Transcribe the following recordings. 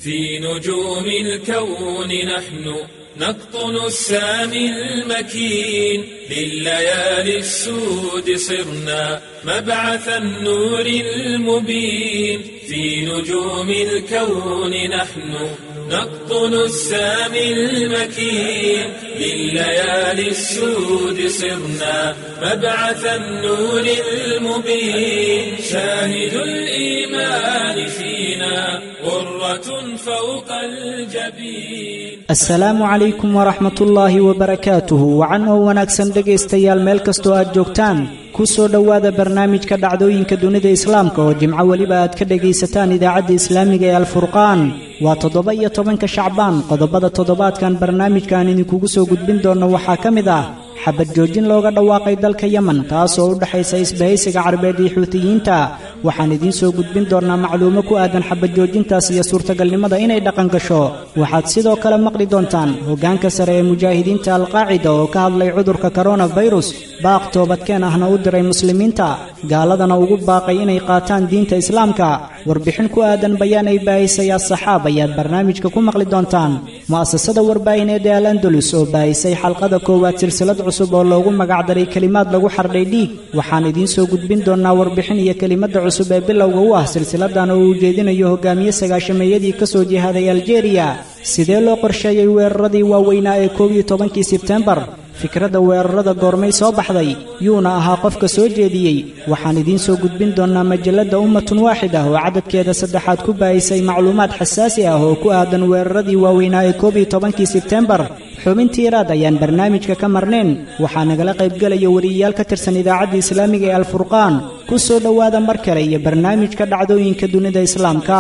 في نجوم الكون نحن نقطن السامي المكين لليالي السود صرنا مبعث النور المبين في نجوم الكون نحن نقطن السامي المكين لليالي السود صرنا مبعث النور المبين شاهد الإيمان فينا غرة فوق الجبين asalaamu calaykum waraxmatullaahi wabarakaatuhu wacan oo wanaagsan dhegaystayaal meel kastoo aad joogtaan ku soo dhowaada barnaamijka dhacdooyinka dunida islaamka oo jimco weliba aad ka dhegaysataan idaacadda islaamiga ee alfurqaan waa toddoba iyo tobanka shacbaan qodobada toddobaadkan barnaamijkaan idinkugu soo gudbin doonno waxaa ka mid ah xabad joojin looga dhawaaqay dalka yemen taasoo u dhexaysa isbahaysiga carbeed iyo xuutiyiinta waxaan idiin soo gudbin doonnaa macluumo ku aadan xabad joojintaas iyo suurtagalnimada inay dhaqan gasho waxaad sidoo kale maqli doontaan hoggaanka sare ee mujaahidiinta alqaacida oo ka hadlay cudurka koronafirus baaq toobadkeen ahna u diray muslimiinta gaaladana ugu baaqay inay qaataan diinta islaamka warbixin ku aadan bayaan ay baahisay as-saxaab ayaad barnaamijka ku maqli doontaan mu'asasada warbaahineed ee al andalus oo baahisay xalqada koowaad silsilad cusub oo loogu magacdaray kelimaad lagu xardhay dhiig waxaan idiin soo gudbin doonnaa warbixin iyo kelimadda cusub ee bilowga u ah silsiladan oo uu jeedinayo hogaamiye sagaashameeyadii ka soo jihaaday aljeeriya sidee loo qorsheeyey weeraradii waaweynaa ee koob iyo tobankii sebtembar fikradda weerarada goormay soo baxday yuuna ahaa qofka soo jeediyey waxaan idiin soo gudbin doonnaa majalladda ummatun waaxid ah oo cadadkeeda saddexaad ku baahisay macluumaad xasaasi ah oo ku aadan weeraradii waaweynaa ee koob iyo tobankii sebtembar xubintii iraad ayaan barnaamijka ka marnayn waxaa nagala qaybgelaya wariyayaal ka tirsan idaacadda islaamiga ee alfurqaan ku soo dhowaada mar kale iyo barnaamijka dhacdooyinka dunida islaamka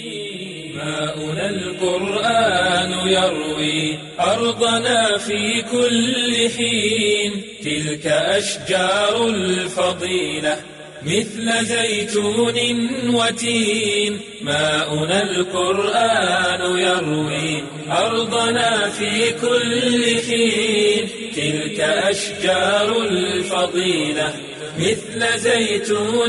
ماؤنا القرآن يروي أرضنا في كل حين تلك أشجار الفضيلة مثل زيتون وتين ماؤنا القرآن يروي أرضنا في كل حين تلك أشجار الفضيلة مثل زيتون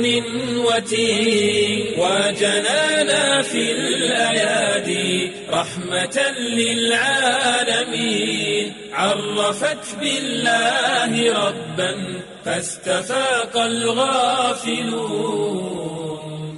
وتين وجنانا في الأيادي رحمة للعالمين عرفت بالله ربا فاستفاق الغافلون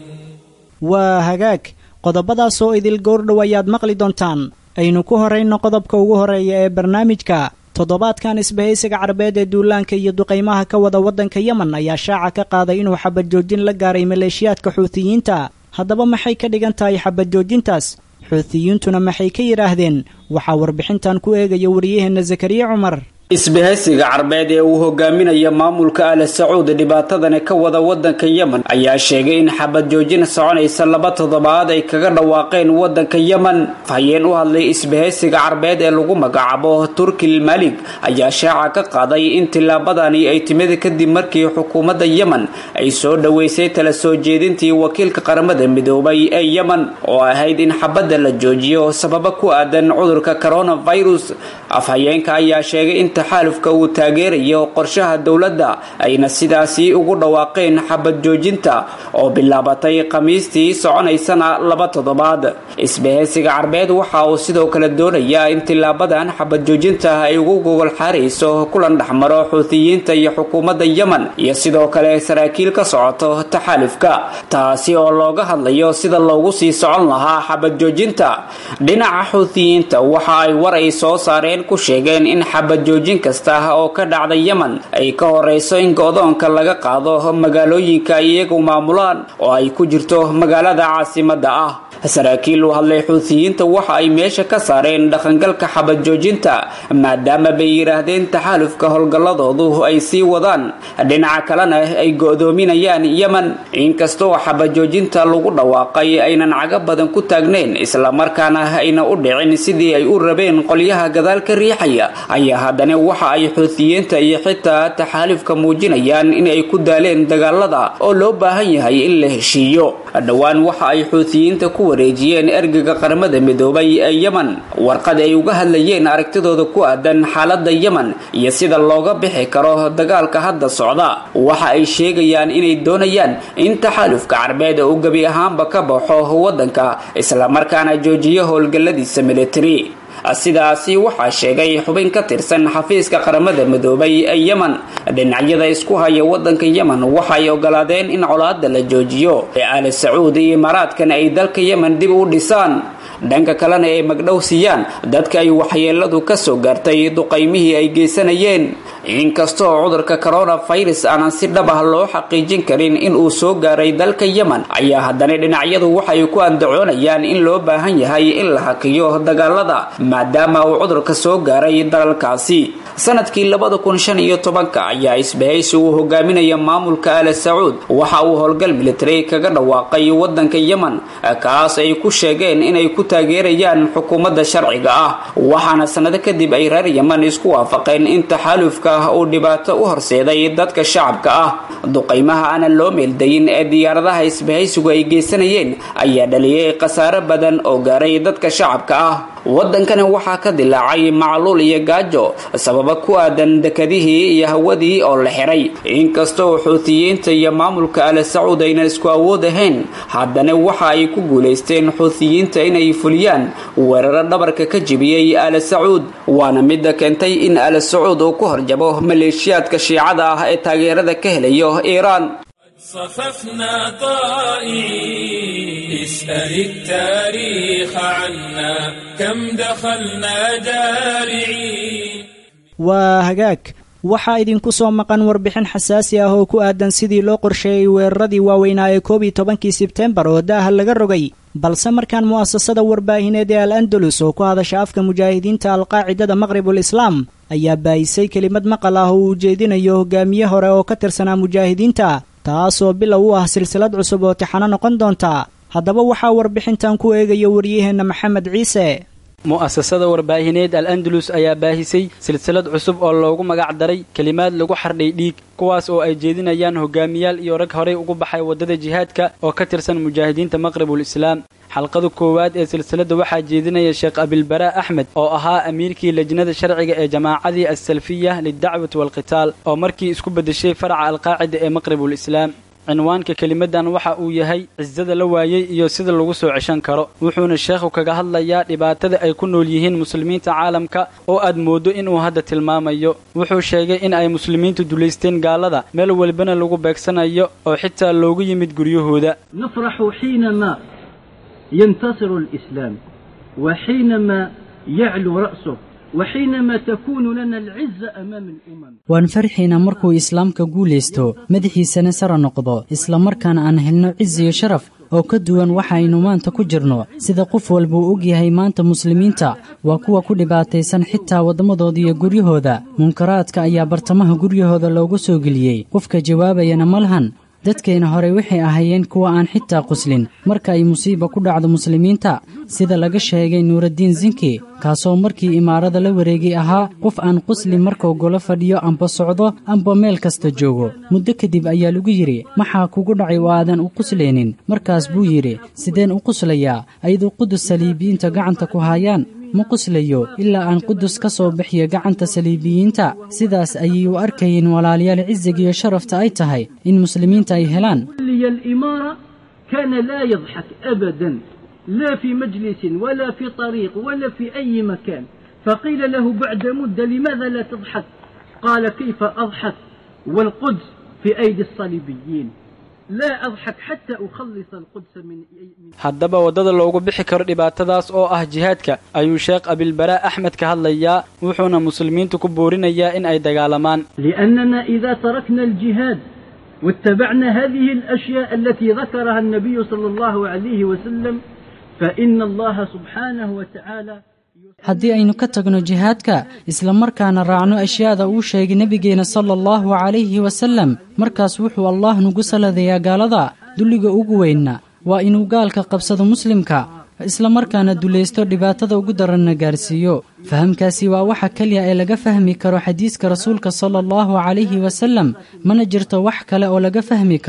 waa hagaag qodobadaasoo idil goordhow ayaad maqli doontaan aynu ku horayno qodobka ugu horeeya ee barnaamijka toddobaadkan isbahaysiga carabeed ee duulaanka iyo duqaymaha ka wada waddanka yemen ayaa shaaca ka qaaday inuu xabad joojin la gaaray maleeshiyaadka xuutiyiinta haddaba maxay ka dhigan tahay xabad joojintaas xuutiyiintuna maxay ka yidhaahdeen waxaa warbixintan ku eegaya wariyaheenna zakariya cumar isbahaysiga carbeed ee uu hogaaminaya maamulka al sacuud dhibaatadani ka wada wadanka yemen ayaa sheegay in xabad joojin soconaysa laba toddobaad ay kaga dhawaaqeen wadanka yemen fahayeen u hadlay isbahaysiga carbeed ee lagu magacaabo turkil malig ayaa shaaca ka qaaday in tillaabadani ay timid kadib markii xukuumadda yemen ay soo dhoweysay tala soo jeedintii wakiilka qaramada midoobay ee yemen oo ahayd in xabadda la joojiyo sababo ku aadan cudurka coronavirus afhayeenka ayaa sheegay in taxaalufka uu taageerayo qorshaha dowladda ayna sidaasi ugu dhawaaqeen xabad joojinta oo bilaabatay khamiistii soconaysana laba toddobaad isbahaysiga carbeed waxa uu sidoo kale doonayaa in tilaabadan xabad joojinta ay ugu gogol xaarayso kulan dhexmaro xuutiyiinta iyo xukuumadda yemen iyo sidoo kale saraakiil ka socoto taxaalufka taasi oo looga hadlayo sida loogu sii socon lahaa xabad joojinta dhinaca xuutiyiinta waxa ay war ay soo saareen ku sheegeen in xabad joojin kasta oo ka dhacda yemen ay ka horeyso in go-doonka laga qaado magaalooyinka iyagu maamulaan oo ay ku jirto magaalada caasimada ah saraakiil u hadlay xuutiyiinta waxa ay meesha ka saareen dhaqangalka xabad joojinta maadaama bay yidhaahdeen taxaalufka howlgalladoodu ay sii wadaan dhinaca kalena ay go-doominayaan yemen inkastoo xabad joojinta lagu dhawaaqay aynan caga badan ku taagnayn islamarkaana ayna u dhicin sidii ay u rabeen qolyaha gadaal ka riixaya ayaa haddana waxa ay xuutiyiinta iyo xitaa taxaalufka muujinayaan in ay ku daaleen dagaalada oo loo baahan yahay in la heshiiyo dhowaan waxa ay xuutiyiinta ku wareejiyeen ergega qaramada midoobay ee yemen warqad ay uga hadlayeen aragtidooda ku aadan xaalada yemen iyo sida looga bixi karo dagaalka hadda socda waxa ay sheegayaan inay doonayaan in taxaalufka carbeed uu gebi ahaanba ka baxo waddanka islamarkaana joojiyo howlgalladiisa militari sidaasi waxaa sheegay xubin ka tirsan xafiiska qaramada midoobay ee yemen dhinacyada isku haya waddanka yemen waxay ogolaadeen in colaada la joojiyo ee aali sacuud iyo imaaraadkan ay dalka yemen dib u dhisaan dhanka kalena ay magdhow siiyaan dadka ay waxyeeladu ka soo gaartay duqaymihii ay geysanayeen inkastoo cudurka coronavirus aanan si dhab ah loo xaqiijin karin in uu soo gaaray dalka yemen ayaa haddana dhinacyadu waxay ku andacoonayaan in loo baahan yahay in la hakiyo dagaalada maadaama uu cudurka soo gaaray dalalkaasi sanadkii labada kun shan iyo tobanka ayaa isbahaysi uu hogaaminaya maamulka aala sacuud waxa uu howlgal military kaga dhawaaqay waddanka yemen kaas ay ku sheegeen inay ku taageerayaan xukuumadda sharciga ah waxaana sanado kadib ay reer yemen isku waafaqeen in taxaalufka uu dhibaato u horseeday dadka shacabka ah duqaymaha aanan loo meeldayin ee diyaaradaha isbahaysigu ay geysanayeen ayaa dhaliyay khasaare badan oo gaaray dadka shacabka ah waddankani waxaa ka dilaacay macluul iyo gaajo sababa ku aadan dekadihii iyo hawadii oo la xiray inkastoo xuutiyiinta iyo maamulka aala sacuud aynan isku awood ahayn haddana waxa ay ku guulaysteen xuutiyiinta inay fuliyaan weeraro dhabarka ka jibiyey aala sacuud waana midda keentay in aala sacuud uu ku horjabo maleeshiyaadka shiicada ah ee taageerada ka helayo iiraan صففنا طائعين اسأل التاريخ عنا كم دخلنا جارعين waa hagaag waxaa idinku soo maqan warbixin xasaasi ah oo ku aadan sidii loo qorsheeyey weeraradii waaweynaa ee koob iyo tobankii sebtembar oo daaha laga rogay balse markaan mu'asasada warbaahineed ee al andalus oo ku hadasha afka mujaahidiinta alqaacidada maqribul islaam ayaa baayisay kelimad maqal ah oo uu ujeedinayo hogaamiye hore oo ka tirsanaa mujaahidiinta taasoo bilow u ah silsilad cusub oo tixano noqon doonta haddaba waxaa warbixintan ku eegaya waryaheenna maxamed ciise mu'asasada warbaahineed al andalus ayaa baahisay silsilad cusub oo loogu magac daray kelimaad lagu xardhay dhiig kuwaas oo ay jeedinayaan hogaamiyaal iyo rag horey ugu baxay waddada jihaadka oo ka tirsan mujaahidiinta maqribul islaam xalqada koowaad ee silsiladda waxaa jeedinaya sheekh abilbaraa axmed oo ahaa amiirkii lajnada sharciga ee jamaacadii assalfiya lidacwati waalqitaal oo markii isku beddeshay faraca alqaacida ee maqribul islaam cinwaanka kelimadan waxa uu yahay cisada la waayey iyo sida lagu soo ceshan karo wuxuuna sheekhu kaga hadlayaa dhibaatada ay ku nool yihiin muslimiinta caalamka oo aad mooddo inuu hadda tilmaamayo wuxuu sheegay in ay muslimiintu dulaysteen gaalada meel walbana lagu beegsanayo oo xitaa loogu yimid guryahooda نفرح حينما ينتصر الإسلام وحينما يعلو رأسه وحينما تكون لنا العزة أمام الأمم waan farxaynaa markuu islaamka guulaysto madaxiisana sara noqdo isla markaana aan helno cizi iyo sharaf oo ka duwan waxaynu maanta ku jirno sida qof walba uu og yahay maanta muslimiinta waa kuwa ku dhibaataysan xitaa waddamadooda iyo guryahooda munkaraadka ayaa bartamaha guryahooda loogu soo geliyey qofka jawaabayana ma lahan dadkeenna hore waxay ahaayeen kuwa aan xitaa quslin marka ay musiiba ku dhacdo muslimiinta sida laga sheegay nuuraddiin zinki kaasoo markii imaarada la wareegay ahaa qof aan quslin markuu golo fadhiyo amba socdo amba meel kasta joogo muddo kadib ayaa lagu yidhi maxaa kugu dhacay oo aadan u quslaynin markaas buu yidhi sideen u quslayaa ayadoo qudus saliibiyiinta gacanta ku haayaan ma quslayo ilaa aan qudus ka soo bixiyo gacanta saliibiyiinta sidaas ayay u arkayeen walaalayaal cisiga iyo sharafta ay tahay in muslimiinta ay helaan ولي الإمارة كان لا يضحك أبدا لا في مجلس ولا في طريق ولا في أي مكان فقيل له بعد مدة لماذا لا تضحك قال كيف أضحك والقدس في أيدي الصليبيين لا أضحك حتى أخلص القدس من من haddaba waddada loogu bixi karo dhibaatadaas oo ah jihaadka ayuu sheekh abilbaraa axmed ka hadlayaa wuxuuna muslimiintu ku boorinayaa in ay dagaalamaan لأننا إذا تركنا الجهاد واتبعنا هذه الأشياء التي ذكرها النبي صلى الله عليه وسلم فإن الله سبحانه وتعالى haddii aynu ka tagno jihaadka isla markaana raacno ashyaada uu sheegay nebigeenna sala allahu calayhi wasallam markaas wuxuu allaah nugu saladayaa gaalada dulliga ugu weynna waa inuu gaalka qabsado muslimka isla markaana dulaysto dhibaatada ugu daranna gaarsiiyo fahamkaasi waa waxa keliya ee laga fahmi karo xadiiska rasuulka sala allahu calayhi wasallam mana jirto wax kale oo laga fahmi karo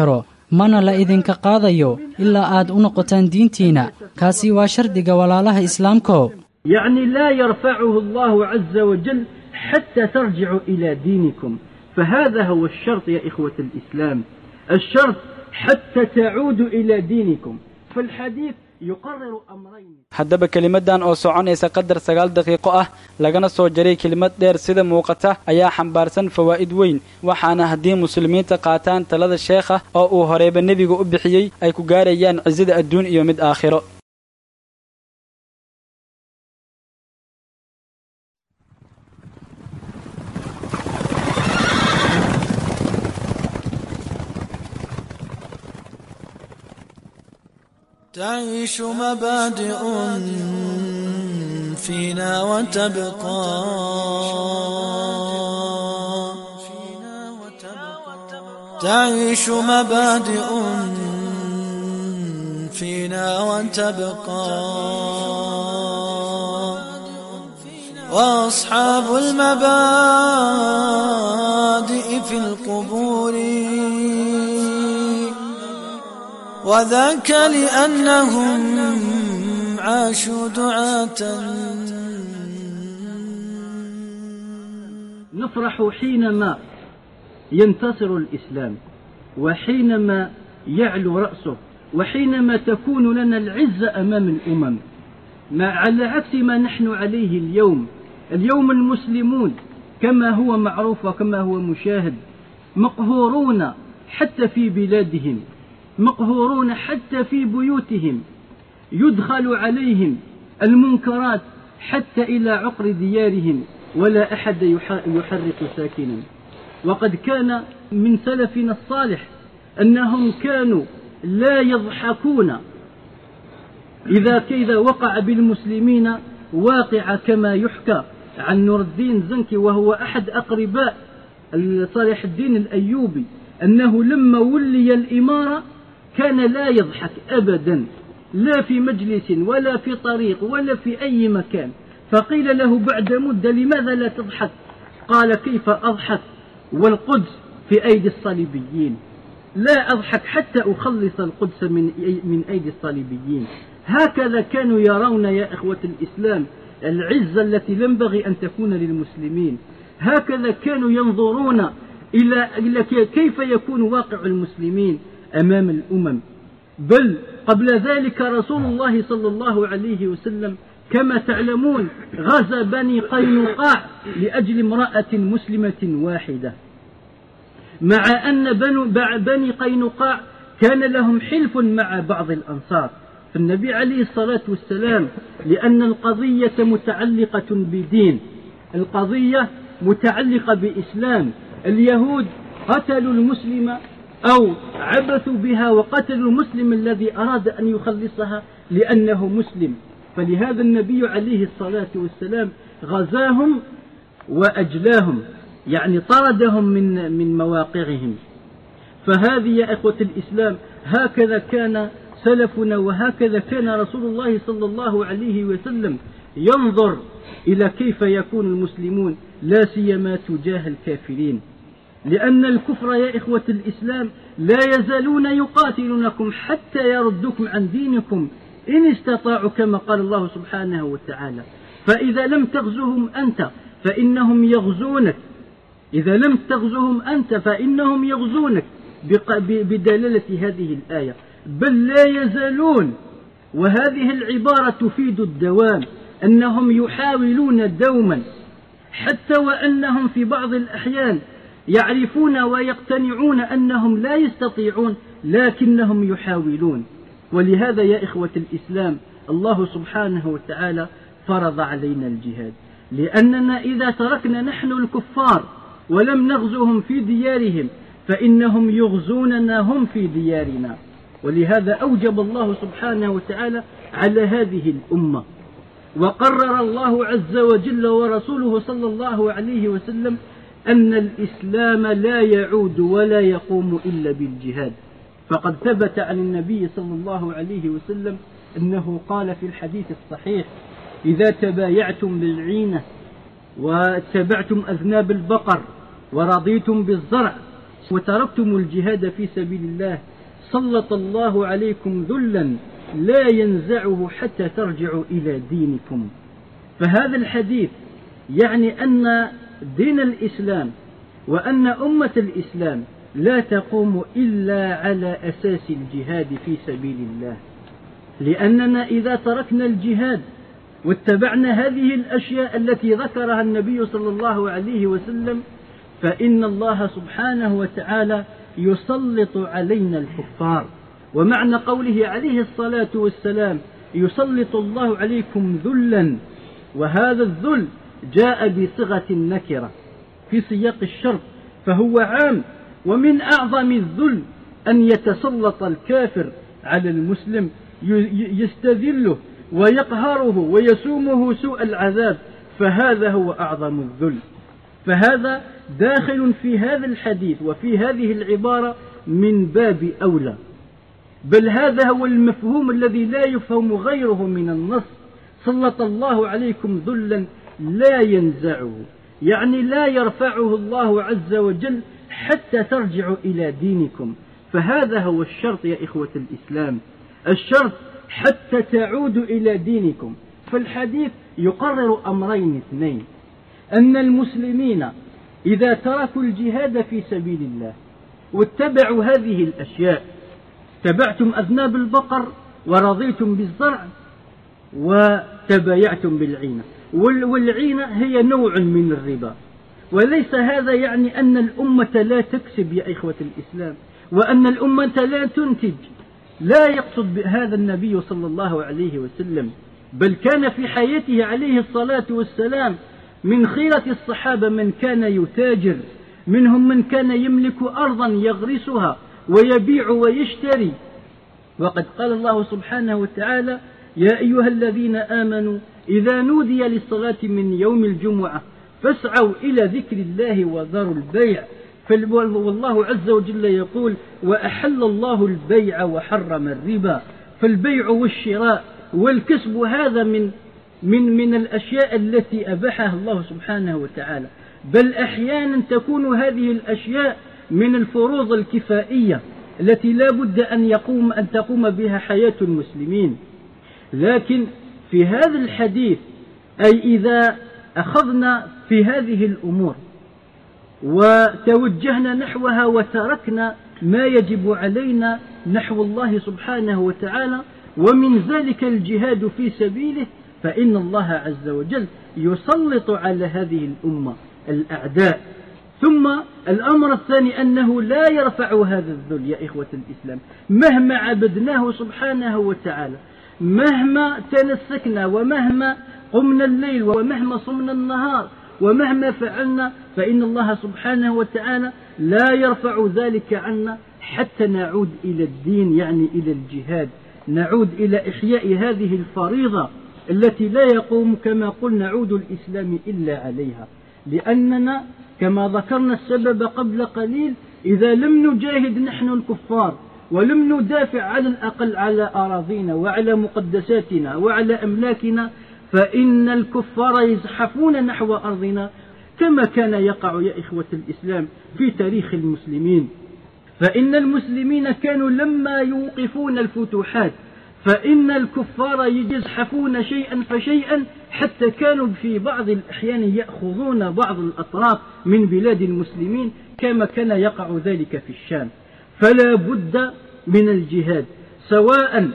mana la idinka qaadayo ilaa aad u noqotaan diintiinna kaasi waa shardiga walaalaha islaamko يعني لا يرفعه الله عز وجل حتى ترجعوا إلى دينكم فهذا هو الشرط يا إخوة الإسلام الشرط حتى تعودوا إلى دينكم فالحديث يقرر أمرين haddaba kelimadan oo soconaysa qadar sagaal daqiiqo ah lagana soo jaray kelimad dheer sida muuqata ayaa xambaarsan fawaa'id weyn waxaana haddii muslimiinta qaataan talada sheekha oo uu horeyba nebiga u bixiyey ay ku gaarayaan cisada adduun iyo mid aakhiro تعيش مبادئ فينا وتبقى تعيش مبادئ فينا وتبقى وأصحاب المبادئ في القبور وذاك لأنهم عاشوا دعاة نفرح حينما ينتصر الإسلام وحينما يعلو رأسه وحينما تكون لنا العزة أمام الأمم ما على عكس ما نحن عليه اليوم اليوم المسلمون كما هو معروف وكما هو مشاهد مقهورون حتى في بلادهم مقهورون حتى في بيوتهم يدخل عليهم المنكرات حتى إلى عقر ديارهم ولا أحد يحرق ساكنا وقد كان من سلفنا الصالح أنهم كانوا لا يضحكون إذا كذا وقع بالمسلمين واقع كما يحكى عن نور الدين زنكي وهو أحد أقرباء صالح الدين الأيوبي أنه لما ولي الإمارة كان لا يضحك أبدا لا في مجلس ولا في طريق ولا في أي مكان فقيل له بعد مدة لماذا لا تضحك قال كيف أضحك والقدس في أيدي الصليبيين لا أضحك حتى أخلص القدس من من أيدي الصليبيين هكذا كانوا يرون يا إخوة الإسلام العزة التي ينبغي أن تكون للمسلمين هكذا كانوا ينظرون إلى إلى كيف يكون واقع المسلمين أمام الأمم بل قبل ذلك رسول الله صلى الله عليه وسلم كما تعلمون غزا بني قينقاع لأجل امرأة مسلمة واحدة مع أن بنو بني قينقاع كان لهم حلف مع بعض الأنصار فالنبي عليه الصلاة والسلام لأن القضية متعلقة بدين القضية متعلقة بإسلام اليهود قتلوا المسلم أو عبثوا بها وقتلوا المسلم الذي أراد أن يخلصها لأنه مسلم فلهذا النبي عليه الصلاة والسلام غزاهم وأجلاهم يعني طردهم من من مواقعهم فهذه يا إخوة الإسلام هكذا كان سلفنا وهكذا كان رسول الله صلى الله عليه وسلم ينظر إلى كيف يكون المسلمون لا سيما تجاه الكافرين لأن الكفر يا إخوة الإسلام لا يزالون يقاتلونكم حتى يردوكم عن دينكم إن استطاعوا كما قال الله سبحانه وتعالى فإذا لم تغزوهم أنت فإنهم يغزونك إذا لم تغزوهم أنت فإنهم يغزونك بدلالة هذه الآية بل لا يزالون وهذه العبارة تفيد الدوام أنهم يحاولون دوما حتى وأنهم في بعض الأحيان يعرفون ويقتنعون أنهم لا يستطيعون لكنهم يحاولون ولهذا يا إخوة الإسلام الله سبحانه وتعالى فرض علينا الجهاد لأننا إذا تركنا نحن الكفار ولم نغزوهم في ديارهم فإنهم يغزوننا هم في ديارنا ولهذا أوجب الله سبحانه وتعالى على هذه الأمة وقرر الله عز وجل ورسوله صلى الله عليه وسلم أن الإسلام لا يعود ولا يقوم إلا بالجهاد فقد ثبت عن النبي صلى الله عليه وسلم أنه قال في الحديث الصحيح إذا تبايعتم بالعينة واتبعتم أذناب البقر ورضيتم بالزرع وتركتم الجهاد في سبيل الله سلط الله عليكم ذلا لا ينزعه حتى ترجعوا إلى دينكم فهذا الحديث يعني أن دين الإسلام وأن أمة الإسلام لا تقوم إلا على أساس الجهاد في سبيل الله لأننا إذا تركنا الجهاد واتبعنا هذه الأشياء التي ذكرها النبي صلى الله عليه وسلم فإن الله سبحانه وتعالى يسلط علينا الكفار ومعنى قوله عليه الصلاة والسلام يسلط الله عليكم ذلا وهذا الذل جاء بصيغة النكرة في سياق الشرط فهو عام ومن أعظم الذل أن يتسلط الكافر على المسلم يستذله ويقهره ويسومه سوء العذاب فهذا هو أعظم الذل فهذا داخل في هذا الحديث وفي هذه العبارة من باب أولى بل هذا هو المفهوم الذي لا يفهم غيره من النص سلط الله عليكم ذلا لا ينزعه يعني لا يرفعه الله عز وجل حتى ترجعوا إلى دينكم فهذا هو الشرط يا إخوة الإسلام الشرط حتى تعودوا إلى دينكم فالحديث يقرر أمرين اثنين أن المسلمين إذا تركوا الجهاد في سبيل الله واتبعوا هذه الأشياء تبعتم أذناب البقر ورضيتم بالزرع وتبايعتم بالعينة والعينة هي نوع من الربا وليس هذا يعني أن الأمة لا تكسب يا إخوة الإسلام وأن الأمة لا تنتج لا يقصد بهذا النبي صلى الله عليه وسلم بل كان في حياته عليه الصلاة والسلام من خيرة الصحابة من كان يتاجر منهم من كان يملك أرضا يغرسها ويبيع ويشتري وقد قال الله سبحانه وتعالى يا أيها الذين آمنوا إذا نودي للصلاة من يوم الجمعة فاسعوا إلى ذكر الله وذروا البيع والله عز وجل يقول وأحل الله البيع وحرم الربا فالبيع والشراء والكسب هذا من من من الأشياء التي أباحها الله سبحانه وتعالى بل أحيانا تكون هذه الأشياء من الفروض الكفائية التي لا بد أن يقوم أن تقوم بها حياة المسلمين لكن في هذا الحديث أي إذا أخذنا في هذه الأمور وتوجهنا نحوها وتركنا ما يجب علينا نحو الله سبحانه وتعالى ومن ذلك الجهاد في سبيله فإن الله عز وجل يسلط على هذه الأمة الأعداء ثم الأمر الثاني أنه لا يرفع هذا الذل يا إخوة الإسلام مهما عبدناه سبحانه وتعالى مهما تنسكنا ومهما قمنا الليل ومهما صمنا النهار ومهما فعلنا فإن الله سبحانه وتعالى لا يرفع ذلك عنا حتى نعود إلى الدين يعني إلى الجهاد نعود إلى إحياء هذه الفريضة التي لا يقوم كما قلنا عود الإسلام إلا عليها لأننا كما ذكرنا السبب قبل قليل إذا لم نجاهد نحن الكفار ولم ندافع على الأقل على أراضينا وعلى مقدساتنا وعلى أملاكنا فإن الكفار يزحفون نحو أرضنا كما كان يقع يا إخوة الإسلام في تاريخ المسلمين فإن المسلمين كانوا لما يوقفون الفتوحات فإن الكفار يزحفون شيئا فشيئا حتى كانوا في بعض الأحيان يأخذون بعض الأطراف من بلاد المسلمين كما كان يقع ذلك في الشام فلا بد من الجهاد سواء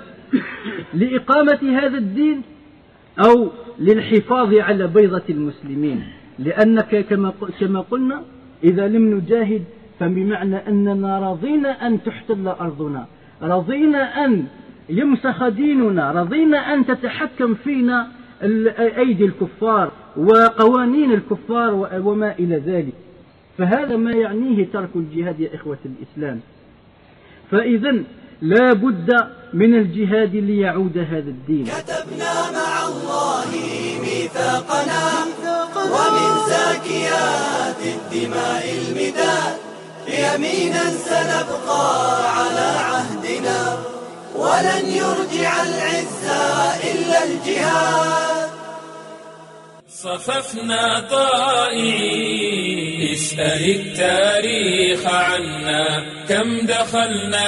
لإقامة هذا الدين أو للحفاظ على بيضة المسلمين لأنك كما كما قلنا إذا لم نجاهد فبمعنى أننا رضينا أن تحتل أرضنا رضينا أن يمسخ ديننا رضينا أن تتحكم فينا أيدي الكفار وقوانين الكفار وما إلى ذلك فهذا ما يعنيه ترك الجهاد يا إخوة الإسلام فإذا لا بد من الجهاد ليعود هذا الدين كتبنا مع الله ميثاقنا ومن زاكيات الدماء المداد يمينا سنبقى على عهدنا ولن يرجع العزة إلا الجهاد صففنا طائعين اسأل التاريخ عنا كم دخلنا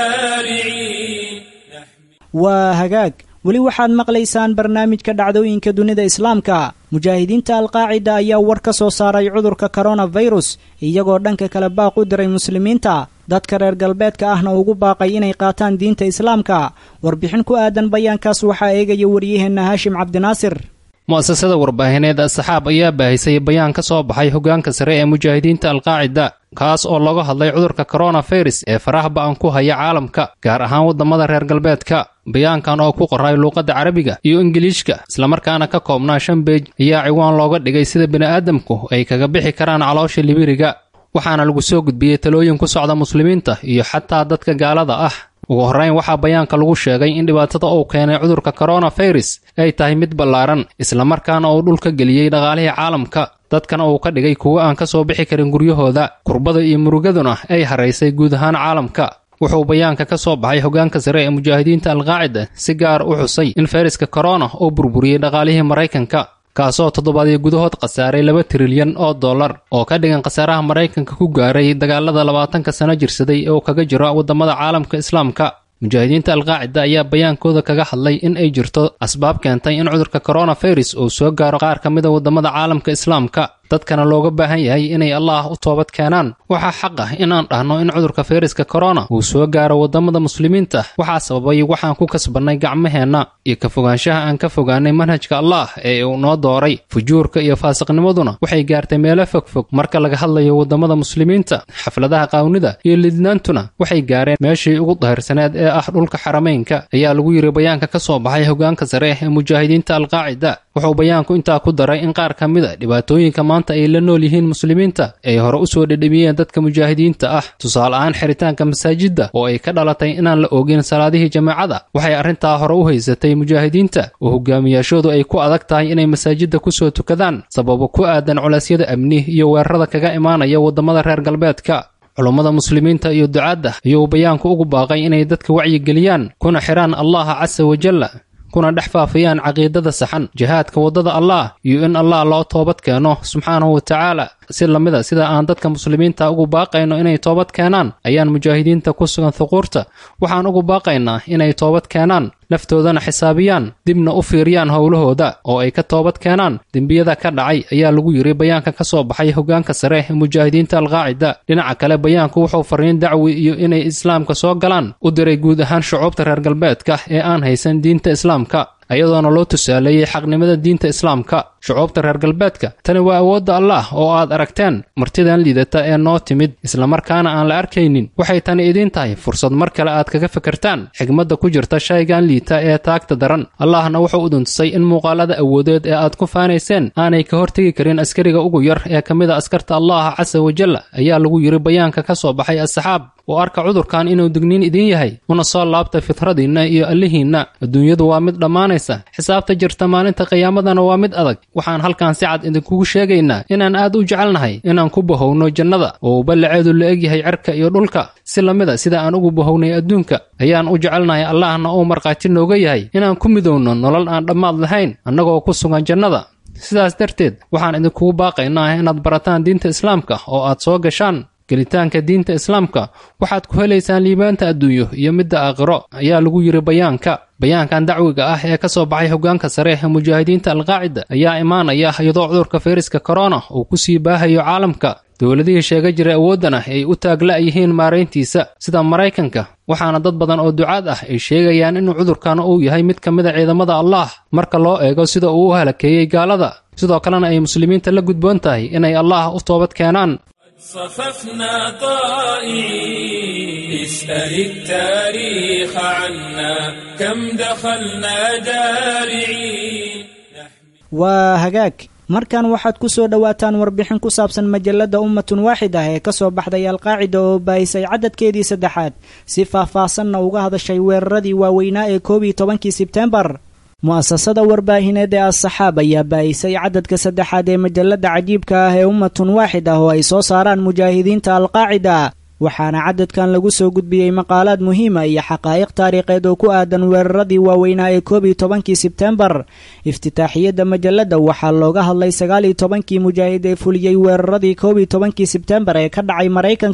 جارعين waa hagaag weli waxaad maqlaysaan barnaamijka dhacdooyinka dunida islaamka mujaahidiinta alqaacida ayaa war ka soo saaray cudurka koronafirus iyagoo dhanka kale baaq u diray muslimiinta dadka reer galbeedka ahna ugu baaqay inay qaataan diinta islaamka warbixin ku aadan bayaankaas waxaa eegaya waryaheenna haashim cabdinaasir mu'asasada warbaahineed asxaab ayaa baahisay bayaan ka soo baxay hoggaanka sare ee mujaahidiinta alqaacida kaas oo looga hadlay cudurka koronafirus ee faraha ba'an ku haya caalamka gaar ahaan waddamada reer galbeedka bayaankan oo ku qoray luuqadda carabiga iyo ingiliishka islamarkaana ka koobnaa shan beej ayaa ciwaan looga dhigay sida bini'aadamku ay kaga bixi karaan caloosha libiriga waxaana lagu soo gudbiyey talooyin ku socda muslimiinta iyo xataa dadka gaalada ah ugu horrayn waxaa bayaanka lagu sheegay in dhibaatada uu keenay cudurka koronafirus ay tahay mid ballaaran islamarkaana uu dhulka geliyey dhaqaalihii caalamka dadkana uu ka dhigay kuwo aan ka soo bixi karin guryahooda kurbada iyo murugaduna ay haraysay guud ahaan caalamka wuxuu bayaanka ka soo baxay hoggaanka sare ee mujaahidiinta alqaacida si gaar u xusay in fayraska korona uu burburiyey dhaqaalihii maraykanka kaasoo toddobaadyo gudahood khasaaray laba trilyan oo dollar oo ka dhigan khasaaraha maraykanka ku gaaray dagaalada labaatanka sano jirsaday ee uu kaga jiro waddamada caalamka islaamka mujaahidiinta alqaacida ayaa bayaankooda kaga hadlay in ay jirto asbaab keentay in cudurka koronafirus uu soo gaaro qaar ka mida waddamada caalamka islaamka dadkana looga baahan yahay inay allaah u toobad keenaan waxaa xaq ah inaan dhahno in cudurka fayraska korona uu soo gaaro waddamada muslimiinta waxaa sababay waxaan ku kasbannay gacmaheenna iyo ka fogaanshaha aan ka fogaanay manhajka allaah ee uu noo dooray fujuurka iyo faasiqnimaduna waxay gaartay meelo fogfog marka laga hadlayo waddamada muslimiinta xafladaha qaawnida iyo lidnaantuna waxay gaareen meeshii ugu daahirsaneed ee ah dhulka xarameynka ayaa lagu yiri bayaanka ka soo baxay hoggaanka sare ee mujaahidiinta alqaacida wuxuu bayaanku intaa ku daray in qaar ka mid a dhibaatooyinka maanta ay la nool yihiin muslimiinta ay hore u soo dhedhemiyeen dadka mujaahidiinta ah tusaale ahaan xiritaanka masaajidda oo ay ka dhalatay inaan la oogin salaadihii jamaacada waxay arrintaa hore u haysatay mujaahidiinta oo hogaamiyaashoodu ay ku adag tahay inay masaajidda ku soo tukadaan sababo ku aadan culeysyada amni iyo weerarada kaga imaanaya waddamada reer galbeedka culummada muslimiinta iyo ducaadda ayuu bayaanku ugu baaqay inay dadka wacyigeliyaan kuna xidhaan allaha casa wajalla kuna dhex faafiyaan caqiidada saxan jihaadka waddada allaah iyo in allah loo toobad keeno subxaanahu wa tacaala si lamida sida aan dadka muslimiinta ugu baaqayno inay toobad keenaan ayaan mujaahidiinta ku sugan thuquurta waxaan ugu baaqaynaa inay toobad keenaan laftoodana xisaabiyaan dibna u fiiriyaan howlahooda oo ay ka toobad keenaan dembiyada ka dhacay ayaa lagu yiri bayaanka ka soo baxay hoggaanka sare ee mujaahidiinta alqaacida dhinaca kale bayaanku wuxuu fariin dacwi iyo inay islaamka soo galaan u diray guud ahaan shucuubta reer galbeedka ee aan haysan diinta islaamka ayadoona loo tusaaleeyey xaqnimada diinta islaamka shucuubta reer galbeedka tani waa awoodda allaah oo aad aragteen martidan liidata ee noo timid islamarkaana aan la arkaynin waxay tani idiin tahay fursad mar kale aad kaga fikirtaan xigmadda ku jirta shaygan liita ee taagta daran allahna wuxuu uduntusay in muuqaalada awoodeed ee aad ku faanayseen aanay ka hortegi karin askariga ugu yar ee ka mid a askarta allaha casa wajalla ayaa lagu yiri bayaanka ka soo baxay asxaab oo arka cudurkan inuu digniin idiin yahay una soo laabta fitradiinna iyo allihiinna adduunyadu waa mid dhammaanaysa xisaabta jirta maalinta qiyaamadana waa mid adag waxaan halkan si cad idinkugu sheegaynaa inaan aad u jecelnahay inaan ku bahowno jannada oo uu ballaceedu la egyahay cerka iyo dhulka si lamida sida aan ugu bahownay adduunka ayaan u jecelnahay allahna uu markhaati nooga yahay inaan ku midowno nolol aan dhammaad lahayn annagoo ku sugan jannada sidaas darteed waxaan idinkugu baaqaynaa inaad barataan diinta islaamka oo aad soo gashaan gelitaanka diinta islaamka waxaad ku helaysaan liibaanta adduunyo iyo midda aakhiro ayaa lagu yiri bayaanka bayaankan dacwiga ah ee ka soo baxay hoggaanka sare ee mujaahidiinta alqaacida ayaa imaanaya iyadoo cudurka fayraska korona uu ku sii baahayo caalamka dowladihii sheega jiray awooddana ay u taagla' yihiin maarayntiisa sida maraykanka waxaana dad badan oo ducaad ah ay sheegayaan in cudurkan uu yahay mid ka mid a ciidamada allaah marka loo eego sida uu u halakeeyey gaalada sidoo kalena ay muslimiinta la gudboon tahay inay allaah u toobad keenaan صففنا طائعين اسأل التاريخ عنا كم دخلنا جارعين waa hagaag markan waxaad ku soo dhowaataan warbixin ku saabsan majalladda ummatun waaxid ah ee ka soo baxday alqaacida oo baahisay cadadkeedii saddexaad si faah-faahsanna uga hadashay weeraradii waaweynaa ee koob iyo tobankii sebtembar mu'asasada warbaahineed ee as-saxaab ayaa baahisay cadadka saddexaad ee majalladda cajiibka ah ee ummatun waaxid ah oo ay soo saaraan mujaahidiinta alqaacida waxaana cadadkan lagu soo gudbiyey maqaalaad muhiima iyo xaqaa'iq taariikheed oo ku aadan weeraradii waaweynaa ee koob iyo tobankii sebtembar iftitaaxiyadda majalladda waxaa looga hadlay sagaal iyo tobankii mujaahid ee fuliyey weeraradii koob iyo tobankii sebtembar ee ka dhacay maraykanka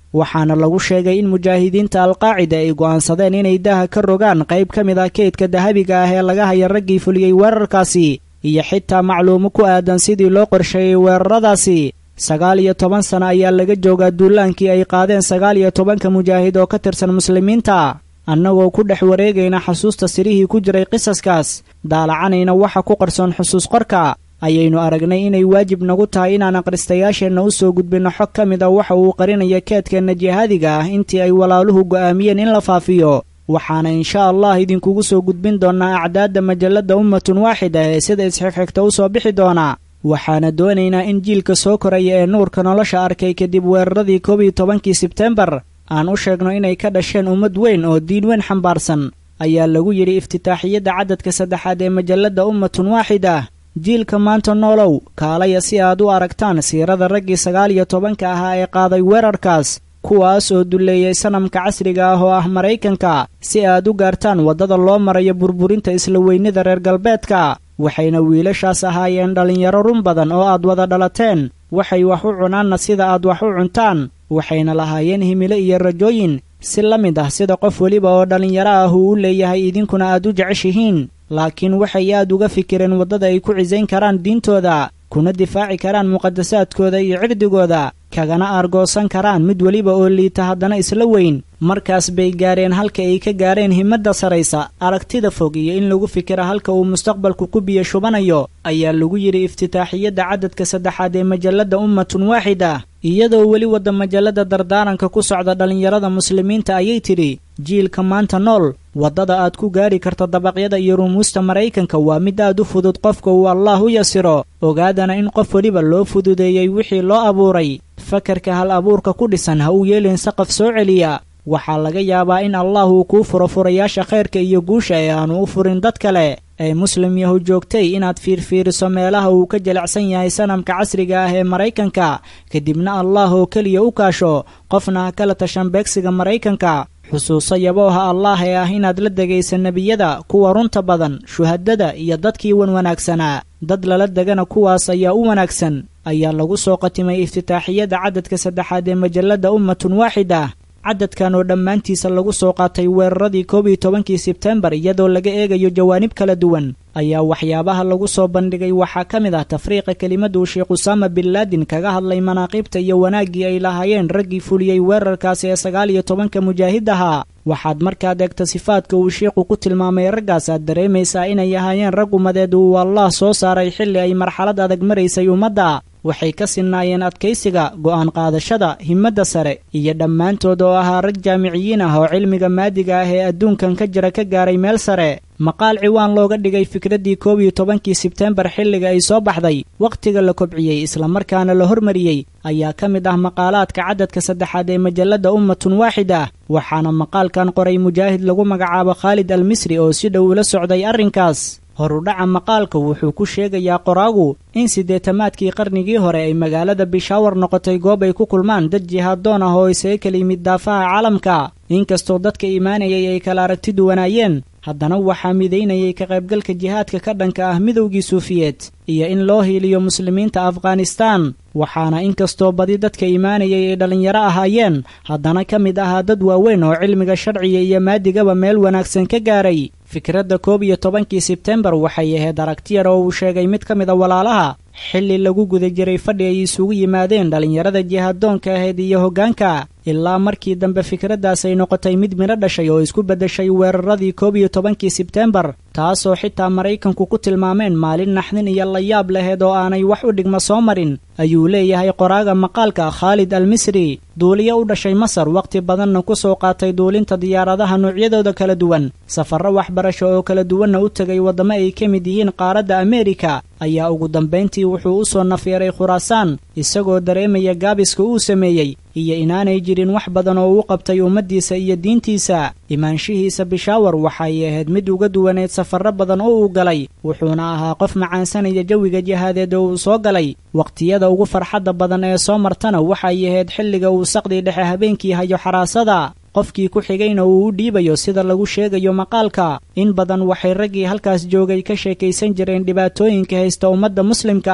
waxaana lagu sheegay in mujaahidiinta alqaacida ay go'aansadeen inay daaha ka rogaan qayb ka mid ah keydka dahabiga ah ee laga haya raggii fuliyey weerarkaasi iyo xitaa macluumo ku aadan sidii loo qorsheeyey weeraradaasi sagaal iyo toban sano ayaa laga joogaa duulaankii ay qaadeen sagaal iyo tobanka mujaahid oo ka tirsan muslimiinta annagoo ku dhex wareegayna xasuusta sirihii ku jiray qisaskaas daalacanayna waxa ku qarsoon xusuus qorka ayaynu aragnay inay waajib nagu tahay inaan akhristayaasheenna u soo gudbinno xog ka mid a waxa uu qarinaya keedkeenna jihaadiga ah intii ay walaaluhu go'aamiyeen in la faafiyo waxaana insha allah idinkugu soo gudbin doonnaa acdaadda majalladda ummatun waaxida ee sida isxigxigta u soo bixi doona waxaana doonaynaa in jiilka soo koraya ee nuurka nolosha arkay kadib weeraradii koob iyo tobankii sebtembar aan u sheegno inay ka dhasheen ummad weyn oo diin weyn xambaarsan ayaa lagu yidhi iftitaaxiyadda cadadka saddexaad ee majalladda ummatun waaxida jiilka maanta noolow kaalaya si aad u aragtaan siirada raggii sagaal iyo tobanka ahaa ee qaaday weerarkaas kuwaas oo dulleeyay sanamka casriga ah oo ah maraykanka si aad u gaartaan waddada loo marayo burburinta isla weynida reer galbeedka waxayna wiilashaas ahaayeen dhallinyaro run badan oo aad wada dhalateen waxay wax u cunaanna sida aad wax u cuntaan waxayna lahaayeen himilo iyo rajooyin si la mid ah sida qof weliba oo dhallinyaro ah uu u leeyahay idinkuna aad u jeceshihiin laakiin waxay aad uga fikireen waddada ay ku cisayn karaan diintooda kuna difaaci karaan muqadasaadkooda iyo cirdigooda kagana aargoosan karaan mid weliba oo liita haddana isla weyn markaas bay gaareen halka ay ka gaareen himadda saraysa aragtida fog iyo in lagu fikira halka uu mustaqbalku ku biyo shubanayo ayaa lagu yidhi iftitaaxiyadda cadadka saddexaad ee majalladda ummatun waaxida iyadoo weli wadda majalladda dardaaranka ku socda dhallinyarada muslimiinta ayay tidhi jiilka maanta nool waddada aad ku gaari karta dabaqyada iyo rumuusta maraykanka waa mid aad u fudud qofka uu allaah u yasiro ogaadana in qof weliba loo fududeeyey wixii loo abuuray fakarka hal abuurka ku dhisan ha uu yeelin saqaf soo celiya waxaa laga yaabaa in allah uu kuu furo furayaasha khayrka iyo guusha ee aanu u furin dad kale ee muslim yahu joogtay inaad fiirfiiriso meelaha uu ka jilicsan yahay sanamka casriga ah ee maraykanka kadibna allah oo keliya u kaasho qofna ha kala tashan beegsiga maraykanka xusuuso yabooha allaah ee ah inaad la degaysa nebiyada kuwa runta badan shuhadada iyo dadkii wan wanaagsanaa dad lala degana kuwaas ayaa u wanaagsan ayaa lagu soo qatimay iftitaaxiyadda cadadka saddexaad ee majalladda ummatun waaxida cadadkan oo dhammaantiisa lagu soo qaatay weeraradii koob iyo tobankii sebtembar iyadoo laga eegayo jawaanib kala duwan ayaa waxyaabaha lagu soo bandhigay waxaa ka mid ah tafriiqa kelimaduu sheekh usaama bin laadin kaga hadlay manaaqiibta iyo wanaaggii ay lahaayeen raggii fuliyey weerarkaasi ee sagaal iyo tobanka mujaahid ahaa waxaad markaad eegta sifaadka uu sheikhu ku tilmaamay raggaas aad dareemaysaa inay ahaayeen rag ummadeed uu allah soo saaray xilli ay marxalad adag maraysay ummadda waxay ka sinnaayeen adkaysiga go'aan qaadashada himmadda sare iyo dhammaantood oo ahaa rag jaamiciyiin ah oo cilmiga maadiga ah ee adduunkan ka jira ka gaaray meel sare maqaal ciwaan looga dhigay fikraddii koob iyo tobankii sebtembar xilliga ay soo baxday wakhtiga la kobciyey islamarkaana la hormariyey ayaa ka mid ah maqaalaadka cadadka saddexaad ee majalladda ummatun waaxida waxaana maqaalkan qoray mujaahid lagu magacaabo khaalid al misri oo si dhow ula socday arrinkaas horudhaca maqaalka wuxuu ku sheegayaa qoraagu in siddeetamaadkii qarnigii hore ay magaalada bishaawar noqotay goob ay ku kulmaan dad jihaaddoon ah oo isaga kala yimid daafaha caalamka inkastoo dadka imaanayay ay kala aragti duwanaayeen haddana waxaa midaynayay ka qaybgalka jihaadka ka dhanka ah midowgii suufiyeed iyo in loo hiiliyo muslimiinta afghanistaan waxaana inkastoo badi dadka imaanayay ay dhallinyaro ahaayeen haddana ka mid ahaa dad waaweyn oo cilmiga sharciga iyo maadigaba meel wanaagsan ka gaaray fikradda koob iyo tobankii sebtembar waxay ahayd aragti yar oo uu sheegay mid ka mid a walaalaha xilli lagu guda jiray fadhi ay isugu yimaadeen dhallinyarada jihaaddoonka ahayd iyo hoggaanka ilaa markii dambe fikraddaas ay noqotay mid midho dhashay oo isku beddeshay weeraradii koob iyo tobankii sebtembar taasoo xitaa maraykanku ku tilmaameen maalin naxdin iyo layaab laheed oo aanay wax u dhigma soo marin ayuu leeyahay qoraaga maqaalka khaalid al misri duuliyo u dhashay masar wakhti badanna ku soo qaatay duulinta diyaaradaha noocyadooda kala duwan safarro waxbarasho oo kala duwanna u tegay waddamo ay ka mid yihiin qaaradda ameerika ayaa ugu dambayntii wuxuu u soo nafyeeray khuraasaan isagoo dareemaya gaabiska uu sameeyey iyo inaanay jirin wax badan oo uu qabtay ummaddiisa iyo diintiisa imaanshihiisa bishaawar waxay ahayd mid uga duwaneed safarro badan oo uu galay wuxuuna ahaa qof macaansanaya jawiga jihaadeed oo uu soo galay wakhtiyada ugu farxadda badan ee soo martana waxay ahayd xilliga uu saqdii dhexe habeenkii hayo xaraasada qofkii ku xigayna uu u dhiibayo sida lagu sheegayo maqaalka in badan waxay raggii halkaas joogay ka sheekaysan jireen dhibaatooyinka haysta ummadda muslimka ah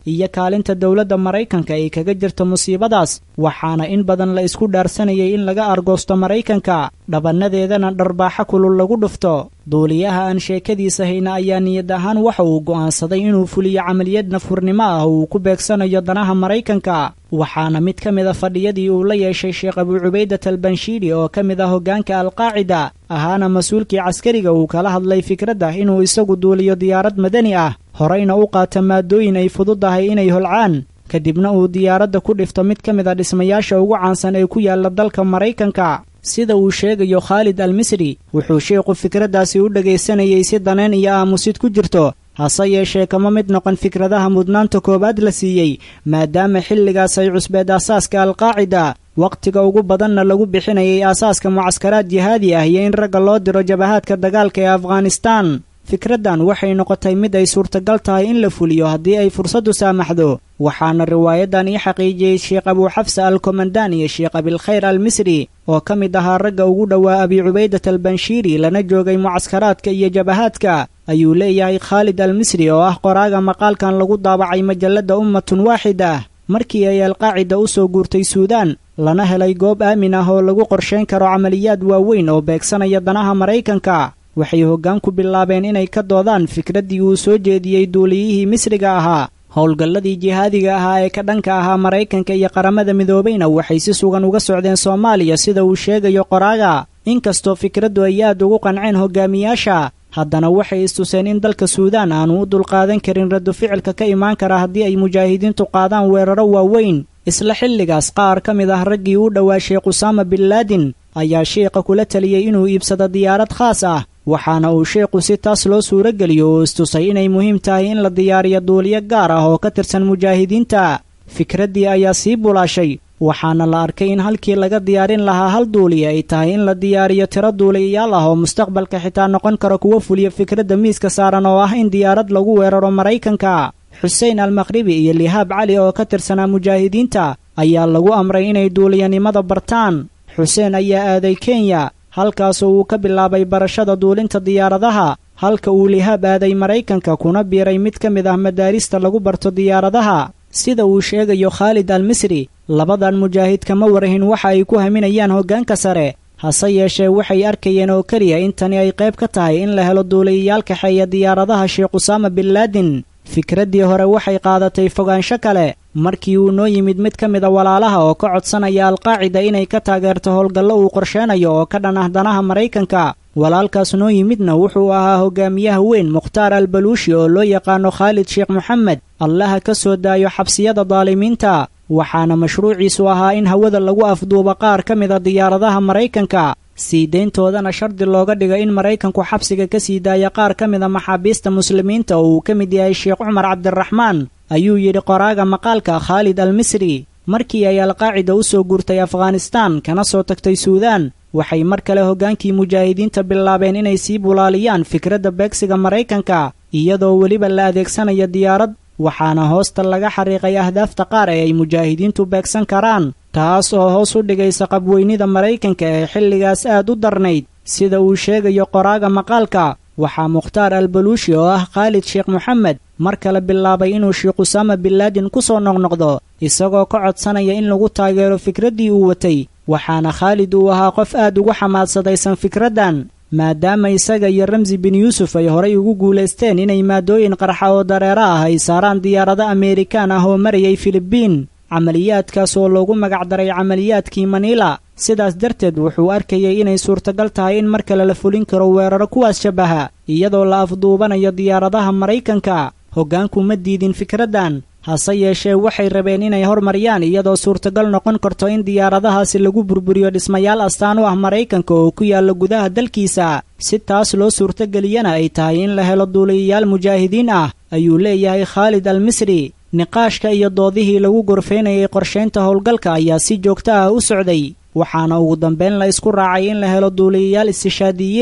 iyo kaalinta dowladda maraykanka ay kaga jirto musiibadaas waxaana in badan la isku dhaarsanayay in laga argoosto maraykanka dhabannadeedana dharbaaxo kulul lagu dhufto duuliyaha aan sheekadiisa hayna ayaa niyad ahaan waxa uu go'aansaday inuu fuliyo camaliyad nafhurnimo ah oo uu ku beegsanayo danaha maraykanka waxaana mid ka mid a fadhiyadii uu la yeeshay sheekh abuu cubaydat albanshiiri oo ka mid ah hoggaanka alqaacida ahaana mas-uulkii caskariga uu kala hadlay fikradda inuu isagu duuliyo diyaarad madani ah horeyna u qaata maadooyin ay fududahay inay holcaan kadibna uu diyaaradda ku dhifto mid ka mid a dhismayaasha ugu caansan ee ku yaalla dalka maraykanka sida uu sheegayo khaalid al misri wuxuu sheikhu fikraddaasi u dhegaysanayay si daneen iyo aamusid ku jirto hase yeeshee kama mid noqon fikradaha mudnaanta koowaad la siiyey maadaama xilligaas ay cusbeed aasaaska alqaacida wakhtiga ugu badanna lagu bixinayay aasaaska mucaskaraad jihaadi ah iyo in ragga loo diro jabahaadka dagaalka ee afghanistaan fikraddan waxay noqotay mid ay suurtagal tahay in la fuliyo haddii ay fursaddu saamaxdo waxaana riwaayadan ii xaqiijiyey sheekh abuu xafsa al komandaan iyo sheekh abilkhayr al misri oo ka mid ahaa ragga ugu dhowaa abi cubaydat albanshiiri lana joogay mucaskaraadka iyo jabahaadka ayuu leeyahay khaalid al misri oo ah qoraaga maqaalkan lagu daabacay majalladda ummatun waaxida markii ay alqaacida u soo guurtay suudaan lana helay goob aamin ah oo lagu qorshayn karo camaliyaad waaweyn oo beegsanaya danaha maraykanka waxay hoggaan ku bilaabeen inay ka doodaan fikraddii uu soo jeediyey duuliyihii misriga ahaa howlgalladii jihaadiga ahaa ee ka dhanka ahaa maraykanka iyo qaramada midoobayna waxay si sugan uga socdeen soomaaliya sida uu sheegayo qoraaga inkastoo fikraddu ay aad ugu qanceen hogaamiyaasha haddana waxay istuseen in dalka suudaan aanu u dulqaadan karin raddu ficilka ka imaan kara haddii ay mujaahidiintu qaadaan weeraro waaweyn isla xilligaas qaar ka mid ah raggii u dhowaa sheekh usaama bin laadin ayaa sheikha kula taliyey inuu iibsado diyaarad khaas ah waxaana uu sheekhu si taas loo suuro geliyo oo istusay inay muhiim tahay in la diyaariyo duuliyo gaar ah oo ka tirsan mujaahidiinta fikraddii ayaa sii bulaashay waxaana la arkay in halkii laga diyaarin lahaa hal duuliya ay tahay in la diyaariyo tiro duuliyayaal ah oo mustaqbalka xitaa noqon kara kuwa fuliya fikradda miiska saaran oo ah in diyaarad lagu weeraro maraykanka xuseen almakhribi iyo lihaab cali oo ka tirsanaa mujaahidiinta ayaa lagu amray inay duuliyanimada bartaan xuseen ayaa aaday kenya halkaasoo uu ka bilaabay barashada duulinta diyaaradaha halka uu lihaab aaday maraykanka kuna biiray mid ka mid ah madaarista lagu barto diyaaradaha sida uu sheegayo khaalid al misri labadan mujaahid kama warahin waxa ay ku haminayaan hoggaanka sare hase yeeshee waxay arkayeen oo keliya in tani ay qayb ka tahay in la helo duuliyayaal kaxeeya diyaaradaha sheekh usaama bin laadin fikraddii hore waxay qaadatay fogaansho kale markii uu noo yimid mid ka mid a walaalaha oo ka codsanaya alqaacida inay ka taageerto howlgallo uu qorsheenayo oo ka dhan ah danaha maraykanka walaalkaas noo yimidna wuxuu ahaa hogaamiyaha weyn mukhtaar al baluushi oo loo yaqaano khaalid sheekh moxamed allaha ka soo daayo xabsiyada daalimiinta waxaana mashruuciisu ahaa in hawada lagu afduubo qaar ka mid a diyaaradaha maraykanka sii deyntoodana shardi looga dhiga in maraykanku xabsiga ka sii daaya qaar ka mid a maxaabiista muslimiinta oo uu ka mid yahay sheekh cumar cabdiraxmaan ayuu yidhi qoraaga maqaalka khaalid al misri markii ay alqaacida u soo guurtay afghanistaan kana soo tagtay suudaan waxay mar kale hoggaankii mujaahidiinta bilaabeen inay sii bulaaliyaan fikradda beegsiga maraykanka iyadoo weliba la adeegsanayo diyaarad waxaana hoosta laga xariiqay ahdaafta qaar ee ay mujaahidiintu beegsan karaan taas oo hoos u dhigaysa qabweynida maraykanka ee xilligaas aad u darnayd sida uu sheegayo qoraaga maqaalka waxaa mukhtaar al baluushi oo ah khaalid sheekh moxamed mar kale bilaabay inuu sheekh usaama binlaadin ku soo noqnoqdo isagoo ka codsanaya in lagu taageero fikraddii uu watay waxaana khaalid uu ahaa qof aad ugu xamaadsadaysan fikraddan maadaama isaga iyo ramsi bin yuusuf ay horay ugu guulaysteen inay maadooyin qarxa oo dareero ah ay saaraan diyaarado ameerikaan ah oo marayay filibiin camaliyaadkaas oo loogu magacdaray camaliyaadkii maniila sidaas darteed wuxuu arkayay inay suurtagal tahay in mar kale la fulin karo weeraro kuwaas shabaha iyadoo la afduubanayo diyaaradaha maraykanka hoggaanku ma diidin fikraddan hase yeeshee waxay rabeen inay hormariyaan iyadoo suurtagal noqon karto in diyaaradahaasi lagu burburiyo dhismayaal astaan u ah maraykanka oo ku yaalla gudaha dalkiisa si taas loo suurtageliyana ay tahay in la helo duuliyayaal mujaahidiin ah ayuu leeyahay khaalid al misri niqaashka iyo doodihii lagu gorfaynayay qorshaynta howlgalka ayaa si joogto ah u socday waxaana ugu dambayn la isku raacay in la helo duuliyayaal istishaadiyiin ah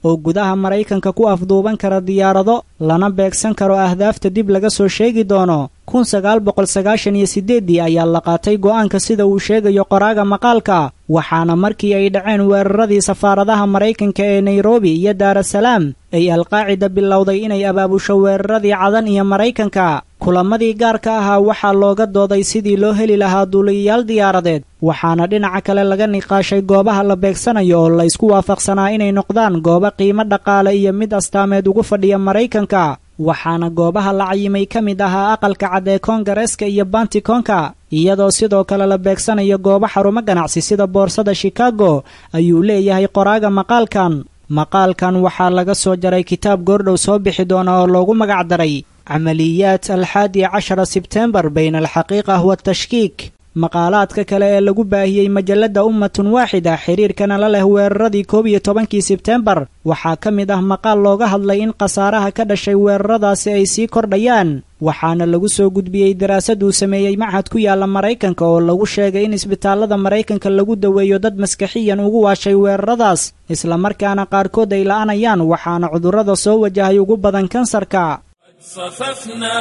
oo gudaha maraykanka ku afduuban kara diyaarado lana beegsan karo ahdaafta dib laga soo sheegi doono kun sagaal boqol sagaashan iyo siddeeddii ayaa la qaatay go'aanka sida uu sheegayo qoraaga maqaalka waxaana markii ay dhaceen weeraradii safaaradaha maraykanka ee nairobi iyo daarasalaam ay alqaacida bilowday inay abaabusho weeraradii cadan iyo maraykanka kulamadii gaarka ahaa waxaa looga dooday sidii loo heli lahaa duuliyayaal diyaaradeed waxaana dhinaca kale laga niqaashay goobaha la beegsanayo oo la isku waafaqsanaa inay noqdaan goobo qiimo dhaqaale iyo mid astaameed ugu fadhiya maraykanka waxaana goobaha la cayimay ka mid ahaa aqalka cad ee koongareeska iyo bantikonka iyadoo sidoo kale la beegsanayo goobo xarumo ganacsi sida boorsada shikaago ayuu leeyahay qoraaga maqaalkan maqaalkan waxaa laga soo jaray kitaab goordhow soo bixi doona oo loogu magac daray camaliyaat alxaadi cashara sebtembar bayna alxaqiiqa watashkiik maqaalaadka kale ee lagu baahiyey majalladda ummatun waaxida xiriirkana la leh weeraradii koob iyo tobankii sebtembar waxaa ka mid ah maqaal looga hadlay in khasaaraha ka dhashay weeraradaasi ay sii kordhayaan waxaana lagu soo gudbiyey daraasad uu sameeyey machad ku yaalla maraykanka oo lagu sheegay in isbitaallada maraykanka lagu daweeyo dad maskaxiyan ugu waashay weeraradaas islamarkaana qaarkood ay la'anayaan waxaana cudurrada soo wajahay ugu badan kansarka صففنا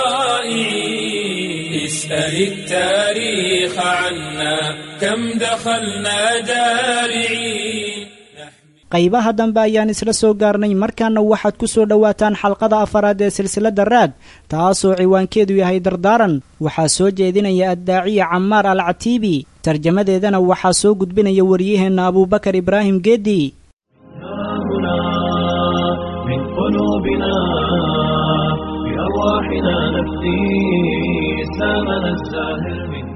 طائعين اسأل التاريخ عنا كم دخلنا دارعين qaybaha dambe ayaan isla soo gaarnay markaana waxaad ku soo dhowaataan xalqada afaraad ee silsiladda raad taasoo ciwaankeedu yahay dardaaran waxaa soo jeedinaya addaaciya camaar al catiibi tarjamadeedana waxaa soo gudbinaya waryaheenna abuubakar ibraahim geedi بأرواحنا نفدي إسلامنا الزاهر من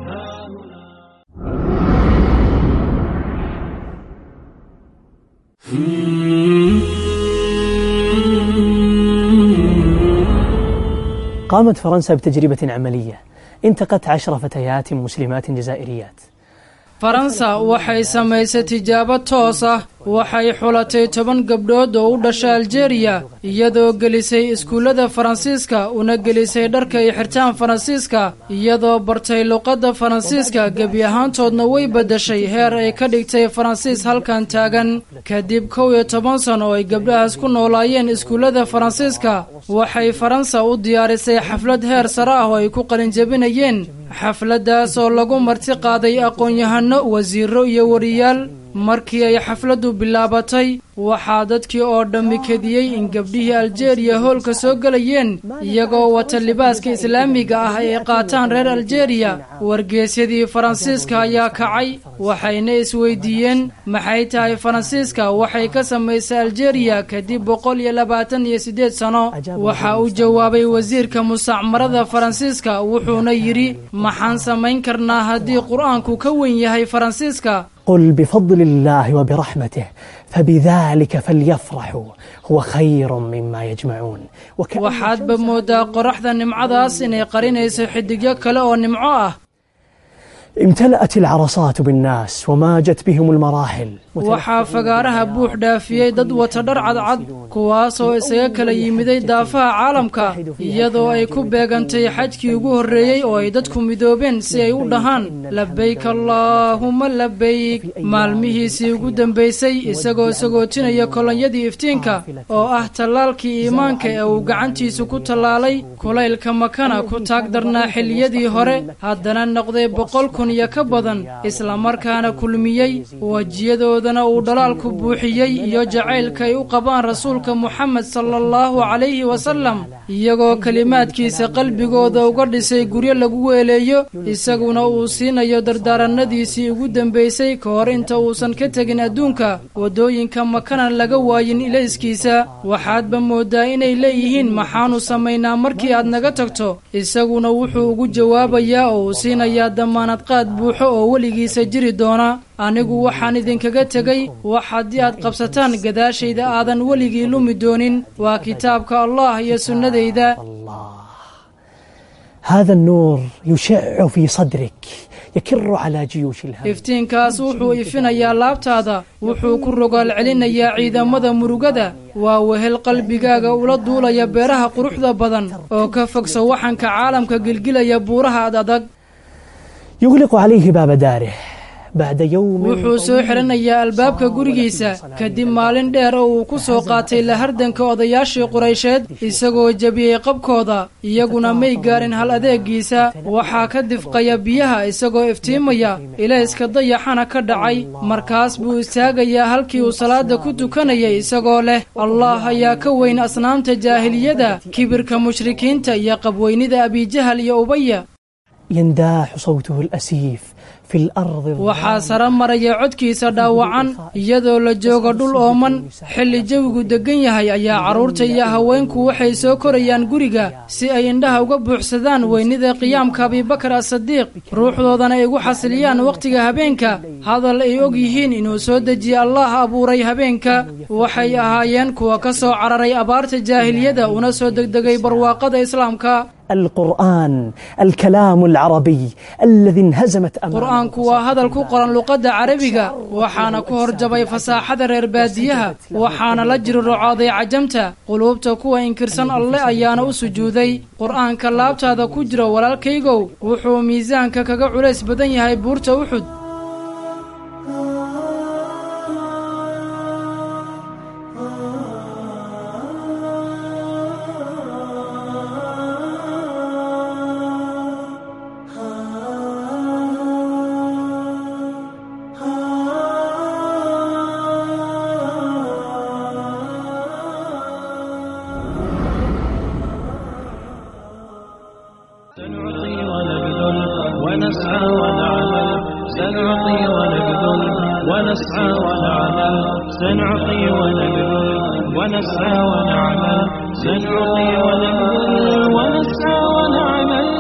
قامت فرنسا بتجربة عملية انتقت عشر فتيات مسلمات جزائريات faransa waxay samaysay tijaabo toos ah waxay xulatay toban gabdhood oo u dhasha aljeeriya iyadoo gelisay iskuullada faransiiska una gelisay dharka ay xirtaan faransiiska iyadoo bartay luqadda faransiiska gebi ahaantoodna way beddeshay heer ay ka dhigtay faransiis halkan taagan kadib kow iyo toban san oo ay gabdhahaas ku noolaayeen iskuullada faransiiska waxay faransa u diyaarisay xaflad heer sare ah oo ay ku qalinjabinayeen xafladdaas oo lagu marti qaaday aqoon-yahano wasiiro iyo wariyaal markii ay xafladdu bilaabatay waxaa dadkii oo dhammi kediyey in gabdhihii aljeeriya hoolka soo gelayeen iyagoo wata libaaska islaamiga ah ay qaataan reer aljeeriya wargeesyadii faransiiska ayaa kacay waxayna isweydiiyeen maxay tahay faransiiska waxay ka samaysay aljeeriya kadib boqol iyo labaatan iyo siddeed sano waxa uu jawaabay wasiirka mustacmarada faransiiska wuxuuna yidhi maxaan samayn karnaa haddii qur-aanku ka weyn yahay faransiiska قل بفضل الله وبرحمته فبذلك فليفرحوا هو خير مما يجمعون waxaadba moodaa qoraxda nimcadaas inay qarinayso xidigyo kale oo nimco ah امتلأت العرصات بالناس وماجت بهم المراحل waxaa fagaaraha buux dhaafiyey dad wata dhar cadcad kuwaasoo isaga kala yimiday daafaha caalamka iyadoo ay ku beegantay xajkii ugu horreeyey oo ay dadku midoobeen si ay u dhahaan labayk allaahuma labayk maalmihiisii ugu dambaysay isagoo sagootinaya kolonyadii iftiinka oo ah tallaalkii iimaanka ee uu gacantiisu ku tallaalay kulaylka makana ku taag darnaa xilliyadii hore haddana noqday boqol kun iyo ka badan islamarkaana kulmiyey wejiyadooda uu dhalaalku buuxiyey iyo jacaylka ay u qabaan rasuulka moxamed sala allahu calayhi wasalam iyagoo kelimaadkiisa qalbigooda uga dhisay guryo lagu weeleeyo isaguna uu siinayo dardaaranadiisii ugu dambaysay ka hor inta uusan ka tegin adduunka waddooyinka makana laga waayin ilayskiisa waxaadba moodaa inay leeyihiin maxaanu samaynaa markii aad naga tagto isaguna wuxuu ugu jawaabayaa oo uu siinayaa damaanad qaad buuxo oo weligiisa jiri doona anigu waxaan idinkaga tegey wax haddii aad qabsataan gadaashayda aadan weligii lumi doonin waa kitaabka allah iyo sunnadayda هذا النور يشع في صدرك يكر على جيوش الهم iftiinkaas wuxuu ifinayaa laabtaada wuxuu ku rogaal celinayaa ciidamada murugada waa wehel qalbigaaga ula duulaya beeraha quruxda badan oo ka fogsa waxanka caalamka gilgilaya buuraha ad adag يغلق عليه باب داره بعد يوم wuxuu soo xidhanayaa albaabka gurigiisa kadib maalin dheer oo uu ku soo qaatay lahardanka odayaashii quraysheed isagoo jebiyey qabkooda iyaguna may gaarin hal adeegiisa waxaa ka difqaya biyaha isagoo iftiimaya ilayska dayaxana ka dhacay markaas buu istaagayaa halkii uu salaada ku tukanayay isagoo leh allah ayaa ka weyn asnaamta jaahiliyada kibirka mushrikiinta iyo qabweynida abijahal iyo ubaya ينداح صوته الأسيف في الأرض waxaa sare maraya codkiisa dhaawacan iyadoo la joogo dhul ooman xilli jawigu deggan yahay ayaa carruurta iyo haweenku waxay soo korayaan guriga si ay indhaha uga buuxsadaan weynida qiyaamka abibakar asadiiq ruuxdoodana ay ugu xasiliyaan wakhtiga habeenka hadal ay og yihiin inuu soo dejiye allah abuuray habeenka waxay ahaayeen kuwa ka soo cararay abaarta jaahiliyada una soo degdegay barwaaqada islaamka القرآن الكلام العربي الذي انهزمت أمامه qur-aanku waa hadal ku qoran luqadda carabiga waxaana ku horjabay fasaaxada reer baadiyaha waxaana la jiri rocooday cajamta quluubta kuwa inkirsan alle ayaana u sujuuday qur-aanka laabtaada ku jiro walaalkaygow wuxuu miisaanka kaga culays badan yahay buurta uxud سنعطي ونبذل ونسعى ونعمل سنعطي ونبذل ونسعى ونعمل سنعطي ونبذل ونسعى ونعمل سنعطي ونبذل ونسعى ونعمل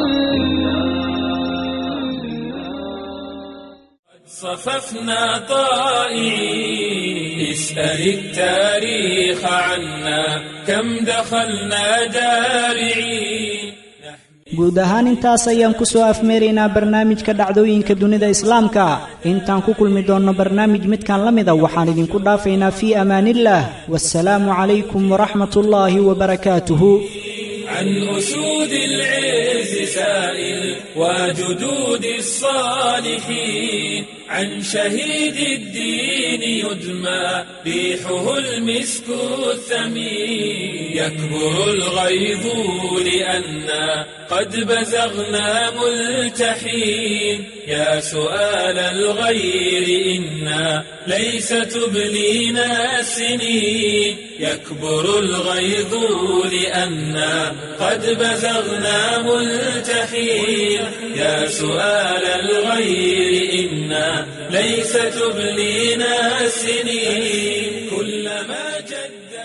صففنا طائعين اسأل التاريخ عنا كم دخلنا جارعين guud ahaan intaas ayaan ku soo afmeeraynaa barnaamijka dhacdooyinka dunida islaamka intaan ku kulmi doonno barnaamij midkan la mida waxaan idinku dhaafaynaa fii amaaniillah wasalaamu calaykum waraxmat ullaahi wabarakaatuhu عن أسود العز سائل وجدود الصالحين عن شهيد الدين يدمى ريحه المسك الثمين يكبر الغيظ لأنا قد بزغنا ملتحين يا سؤال الغير إنا ليس تبلينا السنين يكبر الغيظ لأنا قد بزغنا ملتحين يا سؤال الغير إنا ليس تبلينا السنين كلما جد